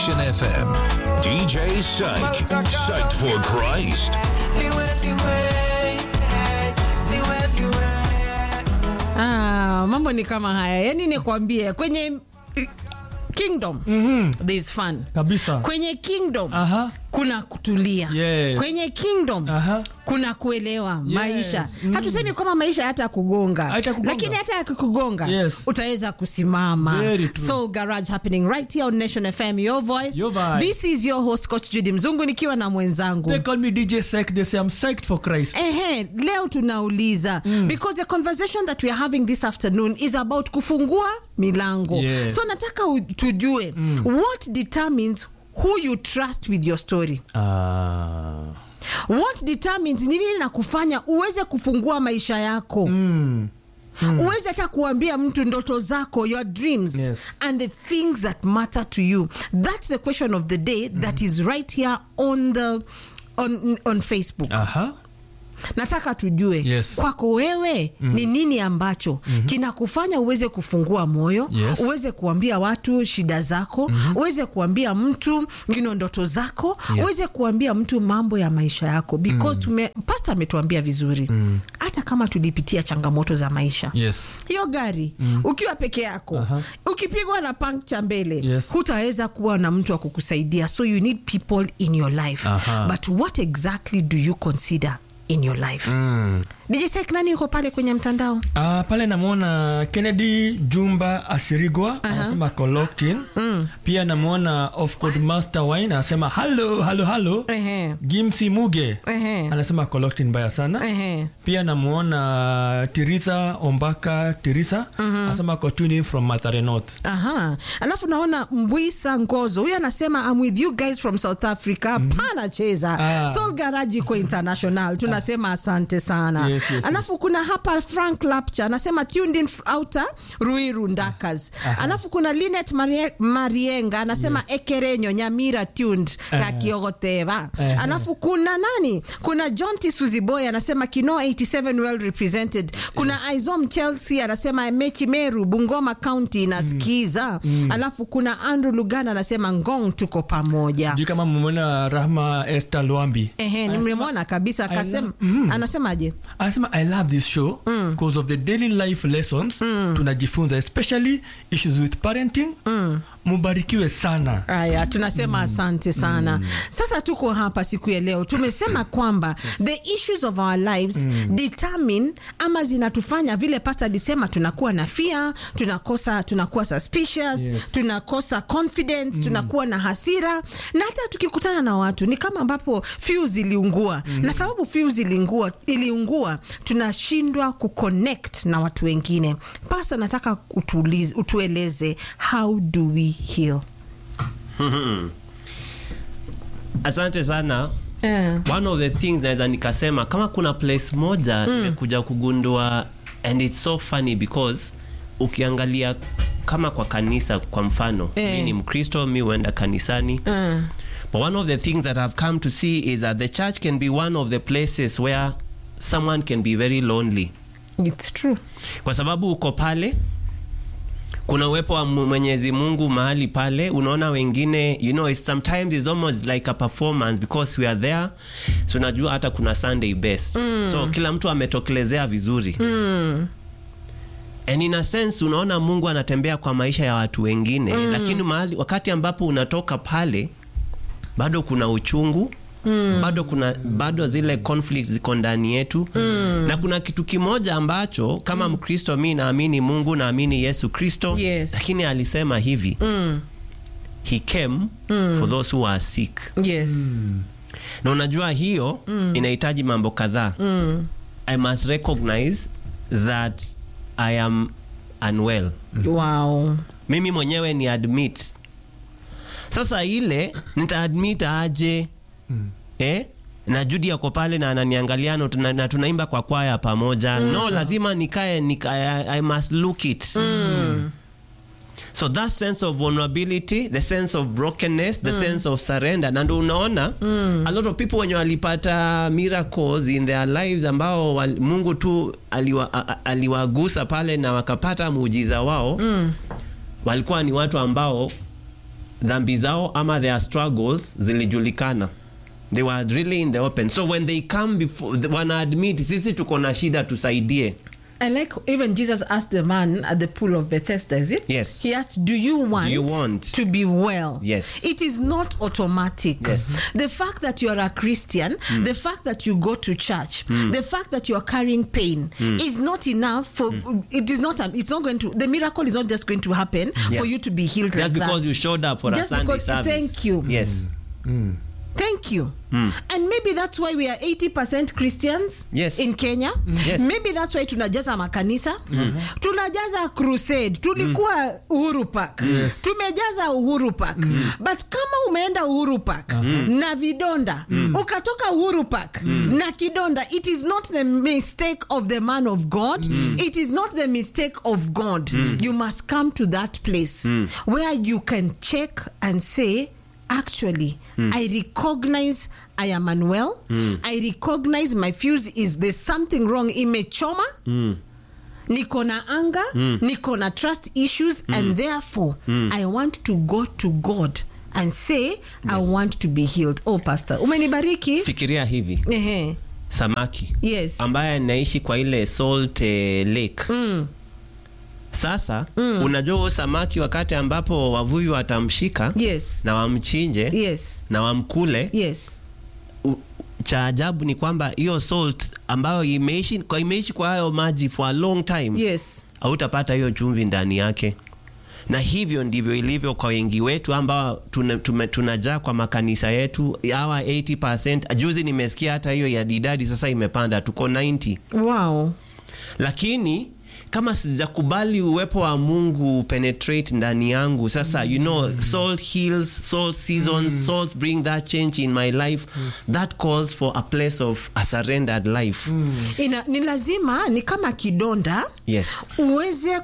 Nation FM. DJ Psych. Psyched for Christ. Ah, mambo ni kama haya yaani nikwambie kwenye kingdom there is fun kabisa kwenye kingdom Aha. kuna kutulia Yes. kwenye kingdom Aha. kuna kuelewa maisha Mm. hatusemi kwamba maisha hata kugonga Haitakugonga. lakini hata yakikugonga Yes. utaweza kusimama Very true. soul garage happening right here on nation fm your voice Your vibe. this is your host coach judy mzungu nikiwa na mwenzangu They call me DJ Psych. They say I'm psyched for Christ. Ehe, leo tunauliza because the conversation that we are having this afternoon is about kufungua milango Yes. so nataka u- tujue what determines who you trust with your story Ah. what determines ni nini na kufanya uweze kufungua maisha yako Mm. uweze hata kuambia mtu ndoto zako your dreams Yes. and the things that matter to you that's the question of the day that is right here on the on, on facebook Aha. nataka tujue Yes. kwako wewe ni nini ambacho kinakufanya uweze kufungua moyo Yes. uweze kuambia watu shida zako uweze kuambia mtu you know, ndoto zako Yes. uweze kuambia mtu mambo ya maisha yako because tume, pasta ametuambia vizuri hata kama tulipitia changamoto za maisha Yes. hiyo gari ukiwa peke yako Aha. ukipigwa na puncture mbele Yes. hutaweza kuwa na mtu wa kukusaidia so you need people in your life Aha. but what exactly do you consider in your life Mm. DJ Sek, nani yuko pale kwenye mtandao Ah, pale namwona Kennedy Jumba Asirigwa anasema Coloctin. Pia namwona of Code Master Wine anasema hello hello hello. Ehe. Gimsi Muge Ehe. anasema Coloctin mbaya sana. Ehe. Pia namwona Tirisa Ombaka Tirisa anasema Kotuni from Mathare North. Aha. Alafu naona Mbwisa Ngozo huyu anasema I'm with you guys from South Africa. Pana cheza. Ah. Soul Garage iko international. Tunasema asante sana. Yes, yes, yes. Alafu kuna hapa Frank Lapcha anasema tuned in outer Ruiru Ndakas. Alafu kuna Linet Marie, Marienga anasema Ekerenyo Nyamira tuned Aha. Kakiogoteva. Aha. Alafu kuna nani? Kuna John T Suziboy anasema Kino 87 well represented. Kuna Aizom Chelsea anasema Mechi Meru Bungoma County inasikiza. Alafu kuna Andrew Lugana anasema Ngong tuko pamoja. Sijui kama mmemwona Rahma Esther Lwambi. Ehe, nimemwona kabisa akasema anasemaje? anasema i love this show because of the daily life lessons tunajifunza especially issues with parenting mubarikiwe sana Aya, tunasema asante sana. Sasa tuko hapa siku ya leo, tumesema kwamba the issues of our lives determine ama zinatufanya vile pasta alisema, tunakuwa na fear, tunakosa, tunakuwa suspicious, Yes. tunakosa confidence, tunakuwa na hasira, na hata tukikutana na watu ni kama ambapo fuse iliungua, na sababu fuse iliungua, iliungua tunashindwa kuconnect na watu wengine. Pasta, nataka utulize, utueleze how do we heal? asante sana Eh. one of the things naweza nikasema kama kuna place moja nimekuja kugundua and it's so funny because ukiangalia kama kwa kanisa kwa mfano Eh. mi ni mkristo mi huenda kanisani Mm. but one of the things that i've come to see is that the church can be one of the places where someone can be very lonely It's true. kwa sababu uko pale kuna uwepo wa Mu- mwenyezi mungu mahali pale unaona wengine you know it's, sometimes it's almost like a performance because we are there so unajua hata kuna sunday best mm. so kila mtu ametokelezea vizuri Mm. and in a sense unaona mungu anatembea kwa maisha ya watu wengine mm. lakini mahali wakati ambapo unatoka pale bado kuna uchungu Mm. bado kuna bado zile conflict ziko ndani yetu mm. na kuna kitu kimoja ambacho kama mkristo mi naamini mungu naamini yesu kristo Yes. lakini alisema hivi Mm. he came for those who are sick Yes. na unajua hiyo inahitaji mambo kadhaa Mm. i must recognize that i am unwell Wow. mimi mwenyewe ni admit sasa ile nitaadmit aje eh? na judi yako pale na ananiangalia na tuna- na tunaimba kwa kwaya pamoja no lazima nikae nika, I, i must look it so that sense of vulnerability the sense of brokenness the sense of surrender na ndo unaona a lot of people wenye walipata miracles in their lives ambao wal, mungu tu aliwa, a- a- aliwagusa pale na wakapata muujiza wao walikuwa ni watu ambao dhambi zao ama their struggles zilijulikana they were really in the open so when they come before wana admit sisi tuko na shida tusaidie I like even Jesus asked the man at the pool of Bethesda, is it? Yes. He asked, Do you want, you want? to be well? Yes. It is not automatic. Yes. The fact that you are a Christian, the fact that you go to church, the fact that you are carrying pain is not enough for it is not it's not going to the miracle is not just going to happen for you to be healed just like because that. you showed up for Just a Sunday because- service thank you. yes Thank you. And maybe that's why we are 80% Christians Yes. in Kenya. Yes. Maybe that's why tunajaza makanisa. Tunajaza crusade. Tulikuwa Uhuru Park. Tumejaza Uhuru Park. But kama umeenda Uhuru Park na vidonda, ukatoka Uhuru Park na kidonda, it is not the mistake of the man of God. It is not the mistake of God. You must come to that place where you can check and say, actually i recognize i am unwell i recognize my fuse is there's something wrong imechoma niko na anga niko na trust issues and therefore i want to go to god and say i want to be healed oh pastor umenibariki fikiria hivi Ehe. samaki yes ambaye anaishi kwa ile salt eh, lake mm. sasa unajua huyo samaki wakati ambapo wavuvi watamshika yes na wamchinje yes na wamkule yes u- cha ajabu ni kwamba hiyo salt ambayo imeishi kwa, imeishi kwa hayo maji for a long time yes hautapata hiyo chumvi ndani yake na hivyo ndivyo ilivyo kwa wengi wetu ambao tuna- tume- tunajaa kwa makanisa yetu hawa 80 juzi nimesikia hata hiyo ya didadi sasa imepanda tuko 90 wow lakini kama sijakubali uwepo wa mungu penetrate ndani yangu sasa you know salt heals salt seasons salt bring that change in my life that calls for a place of a surrendered life Ina, ni lazima ni kama kidonda yes uweze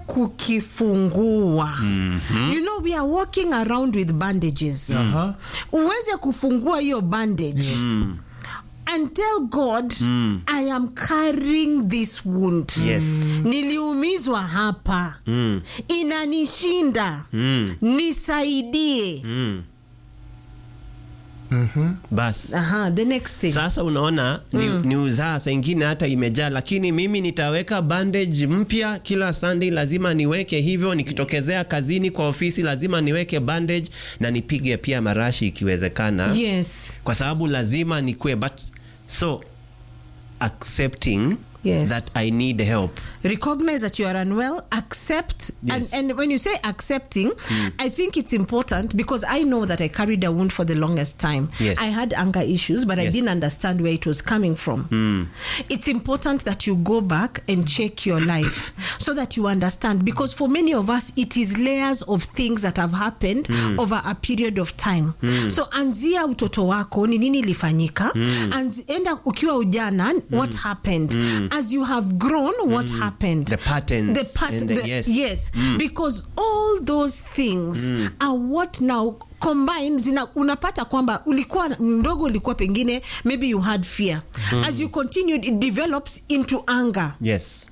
kukifungua you know we are walking around with bandages Aha. uweze kufungua hiyo bandage and tell god i am carrying this wound Yes. niliumizwa hapa inanishinda nisaidie bas Aha, the next thing sasa unaona ni, ni uzaa saa ingine hata imejaa lakini mimi nitaweka bandage mpya kila sunday lazima niweke hivyo nikitokezea kazini kwa ofisi lazima niweke bandage na nipige pia marashi ikiwezekana yes kwa sababu lazima nikue but so accepting Yes. that i need help recognize that you are unwell accept Yes. and, and when you say accepting i think it's important because i know that i carried a wound for the longest time Yes. i had anger issues but i Yes. didn't understand where it was coming from it's important that you go back and check your life so that you understand because for many of us it is layers of things that have happened over a period of time so anzia utoto wako ni nini ilifanyika Anzi- enda ukiwa ujana what happened as you have grown what happened The patterns the pat- and the- the- yes. yes because all those things are what now combine zina unapata kwamba ulikuwa mdogo ulikuwa pengine maybe you had fear as you continued it develops into anger yes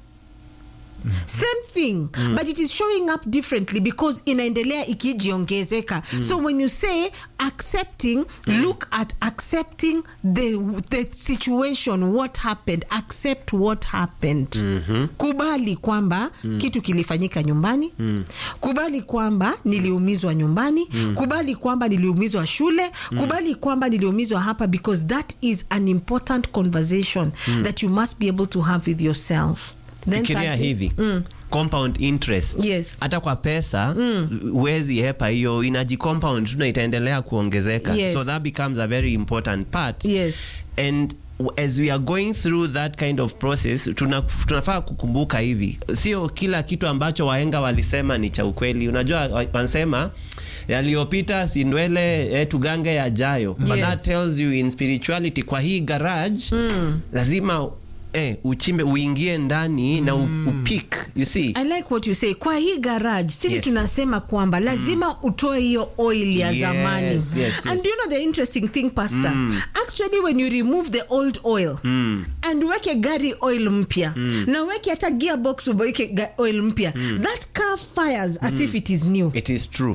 same thing but it is showing up differently because inaendelea ikijiongezeka so when you say accepting look at accepting the, the situation what happened accept what happened kubali kwamba kitu kilifanyika nyumbani kubali kwamba niliumizwa nyumbani kubali kwamba niliumizwa shule kubali kwamba niliumizwa hapa because that is an important conversation that you must be able to have with yourself Then fikiria thirdly- hivi compound interest Yes. hata kwa pesa huwezi hepa hiyo inaji compound tu na itaendelea kuongezeka Yes. so that becomes a very important part Yes. and w- as we are going through that kind of process tuna, tunafaa kukumbuka hivi sio kila kitu ambacho wahenga walisema ni cha ukweli unajua wa- wanasema yaliyopita si ndwele eh, tugange yajayo but Yes. that tells you in spirituality kwa hii garage lazima eh, uchimbe uingie ndani na u- upik you see I like what you say. Kwa hii garage sisi Yes. tunasema kwamba lazima utoe hiyo oil ya Yes, zamani. yes, And yes. do you know the interesting thing pastor? Actually when you remove the old oil and weke gari oil mpya na weke hata gearbox uweke ga- oil mpya that car fires as if it is new. it is true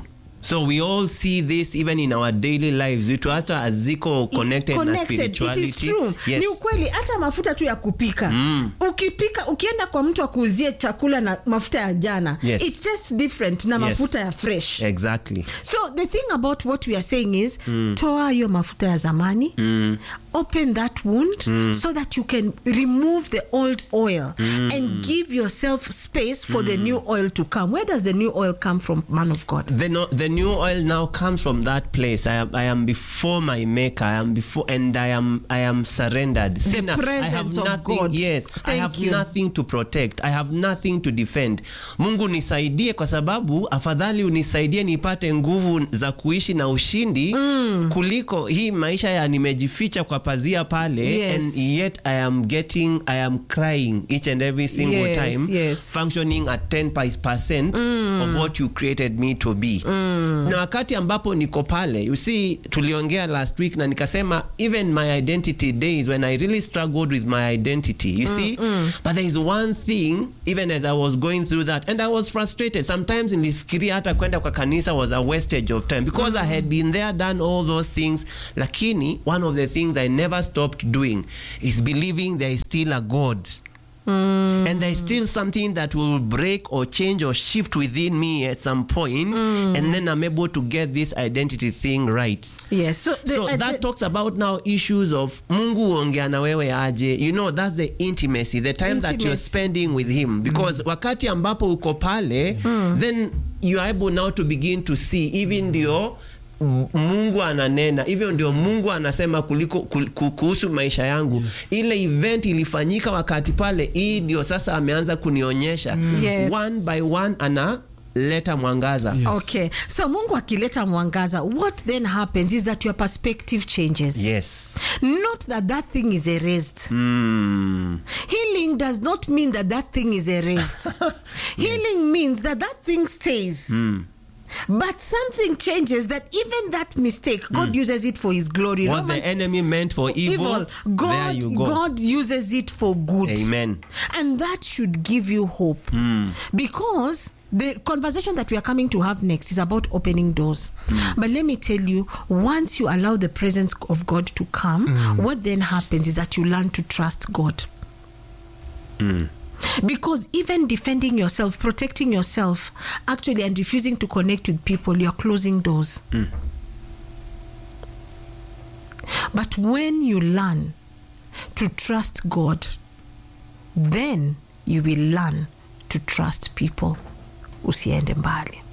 so we all see this even in our daily lives vitu hata aziko connected, na Connected. spirituality It is true. Yes. ni ukweli hata mafuta tu ya kupika ukipika ukienda kwa mtu akuuzie chakula na mafuta ya jana Yes. it tastes different na Yes. mafuta ya fresh exactly so the thing about what we are saying is toa hiyo mafuta ya zamani open that wound so that you can remove the old oil and give yourself space for the new oil to come where does the new oil come from man of god the, no, the new oil now comes from that place. I am, I am before my maker. I am before, and I am, I am surrendered. The I presence have of nothing, God. Yes, I Thank have you. nothing to protect. I have nothing to defend. Mungu nisaidie, kwa sababu afadhali unisaidie nipate nguvu za kuishi na ushindi kuliko hii maisha ya nimejificha kwa pazia pale, Yes. and yet I am getting, I am crying each and every single Yes, time, yes. functioning at 10% of what you created me to be na wakati ambapo niko pale you see tuliongea last week na nikasema even my identity days when i really struggled with my identity you see but there is one thing even as i was going through that and i was frustrated sometimes nilifikiria hata kwenda kwa kanisa was a wastage of time because i had been there done all those things lakini one of the things i never stopped doing is believing there is still a god and there's still something that will break or change or shift within me at some point, and then I'm able to get this identity thing right. yes so, the, so uh, that the- talks about now issues of Mungu ongea na wewe aje. You know, that's the intimacy, the time that you're Intimacy. spending with him. Because wakati ambapo uko pale, then you are able now to begin to see even ndio mungu ananena hivyo ndio mungu anasema kuliko ku- ku- kuhusu maisha yangu ile event ilifanyika wakati pale hii ndio sasa ameanza kunionyesha Yes. one by one analeta mwangaza Yes. okay so mungu akileta mwangaza what then happens is that your perspective changes yes not that that thing is erased mm. healing does not mean that that thing is erased healing means that that thing stays but something changes that even that mistake god uses it for his glory what Romans- the enemy meant for evil, there god you go god uses it for good amen and that should give you hope because the conversation that we are coming to have next is about opening doors but let me tell you once you allow the presence of god to come what then happens is that you learn to trust god because even defending yourself protecting yourself actually and refusing to connect with people you're closing doors but when you learn to trust god then you will learn to trust people usiende mbali